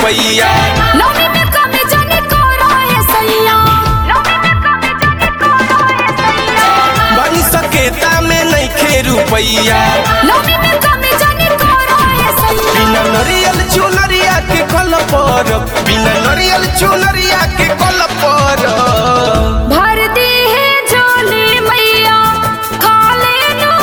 रुपैया नौमी में कमी जाने करो है सैया नौमी में कमी जाने करो है सैया बन सकेता में नइखे रुपैया नौमी में कमी जाने करो है सैया बिना नरियल चुनरिया के कल पर बिना नरियल चुनरिया के कल पर भर दी है झोली मैया खा लेनो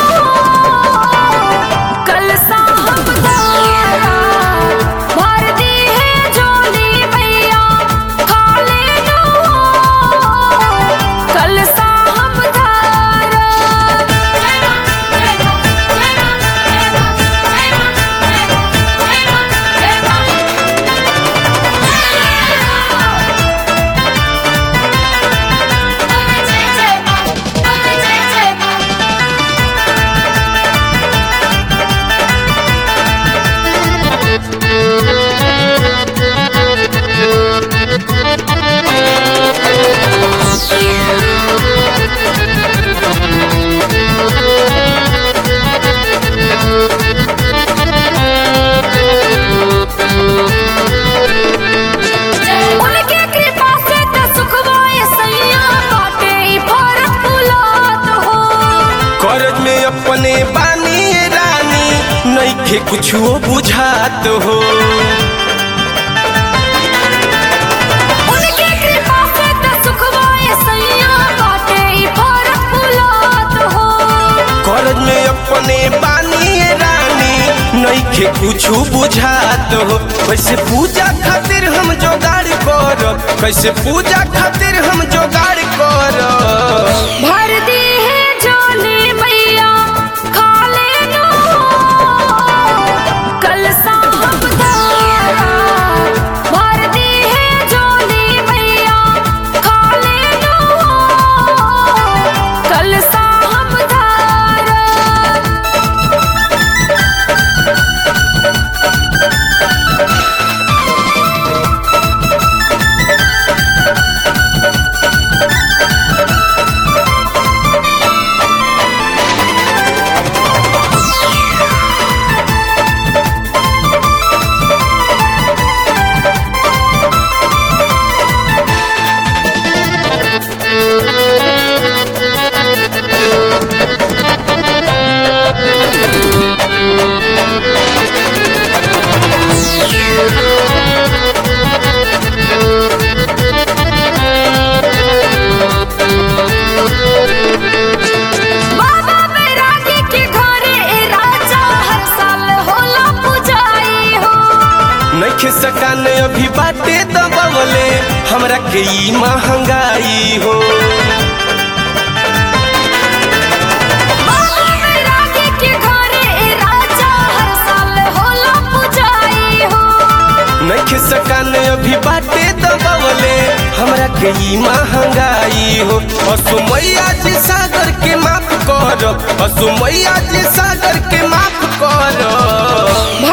कल साहब दारा भर दी है झोली मैया खा लेनो कल साहब उनके कृपा से त सुखवाए सैया बाटे ई फरक बुलात हो करज में अपने बानी रानी नइखे कुछो बुझात हो उनके कृपा से त सुखवाए सैया बाटे ई फरक बुलात हो करज में अपने बानी रानी नइखे कुछो बुझात हो कैसे पूजा खातिर हम जोगाड़ करब कैसे पूजा खातिर हम जोगाड़ करब भर दी है झोली मैया खा लेनो कल साहब दारा भर दी है झोली मैया खा लेनो कल साहब दारा बाबा बैरागी के घरे ए राजा हर साल होला पुजाई हो नइखे सकान अभी बाटे दबवले हमरा के ई महंगाई हो बाबा बैरागी के घरे ए राजा हर साल होला पुजाई हो नइखे सकान अभी बाटे दबवले हमरा के ई महंगाई हो असुमैया जी सागर के माफ करब असुमैया जी सागर के माफ करब